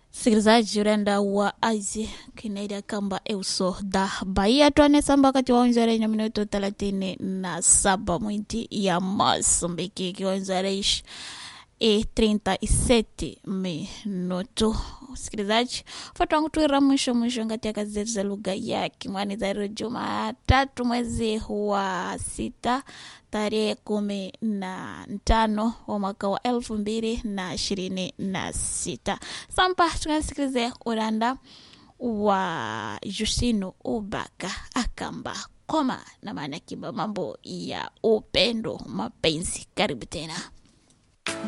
msikilizaji urenda wa azi kinaida kamba euso da bahia twanesamba wakati wa onzere minuto thelathini na saba mwinti ya masumbiki kiwanzareish e 37 minuto msikilizaji fatwangu tuira mwisho mwisho ngati ya kazi zetu za lugha ya kimwani zairo jumatatu mwezi wa sita tarehe kumi na tano wa mwaka wa elfu mbili na ishirini na sita sampa tukasikilize uranda wa Justino Ubaka akamba koma na maana kiba mambo ya upendo mapenzi karibu tena